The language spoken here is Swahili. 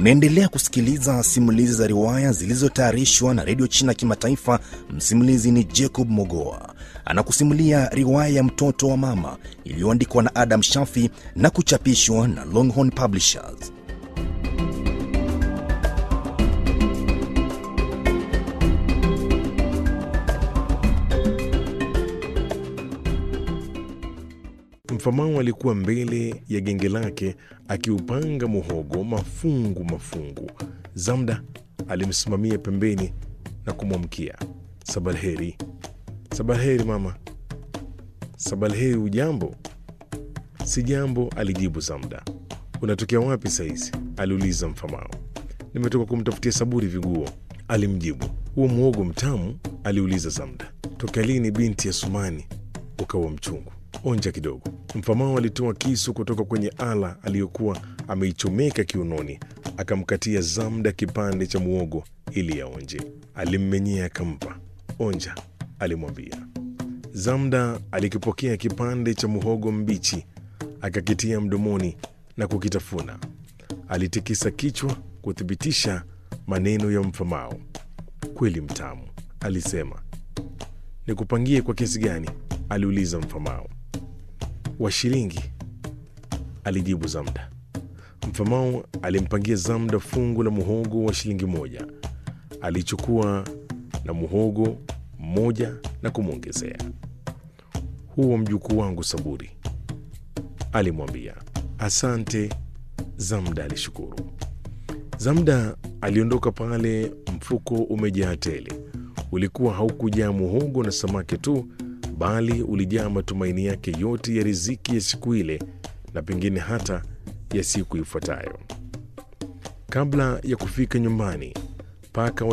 Unaendelea kusikiliza simulizi za riwaya zilizotayarishwa na redio China Kimataifa. Msimulizi ni Jacob Mogoa, anakusimulia riwaya ya mtoto wa mama iliyoandikwa na Adam Shafi na kuchapishwa na Longhorn Publishers. Mfamau alikuwa mbele ya genge lake akiupanga muhogo mafungu mafungu. Zamda alimsimamia pembeni na kumwamkia, sabalheri. Sabalheri mama. Sabalheri, ujambo? Si jambo, alijibu Zamda. Unatokea wapi saizi? aliuliza Mfamau. Nimetoka kumtafutia Saburi viguo, alimjibu. Huo muhogo mtamu? aliuliza Zamda. Tokea lini binti ya Sumani ukawa mchungu? Onja kidogo. Mfamao alitoa kisu kutoka kwenye ala aliyokuwa ameichomeka kiunoni, akamkatia Zamda kipande cha muogo ili aonje. Alimmenyea akampa. Onja, alimwambia. Zamda alikipokea kipande cha muhogo mbichi, akakitia mdomoni na kukitafuna. Alitikisa kichwa kuthibitisha maneno ya Mfamao. Kweli mtamu, alisema. Nikupangie kwa kiasi gani? aliuliza Mfamao. Wa shilingi, alijibu Zamda. Mfamao alimpangia Zamda fungu la muhogo wa shilingi moja. Alichukua na muhogo mmoja na kumwongezea. Huo mjukuu wangu Saburi, alimwambia. Asante, Zamda alishukuru. Zamda aliondoka pale, mfuko umejaa tele. Ulikuwa haukujaa muhogo na samaki tu bali ulijaa matumaini yake yote ya riziki ya siku ile na pengine hata ya siku ifuatayo. Kabla ya kufika nyumbani, paka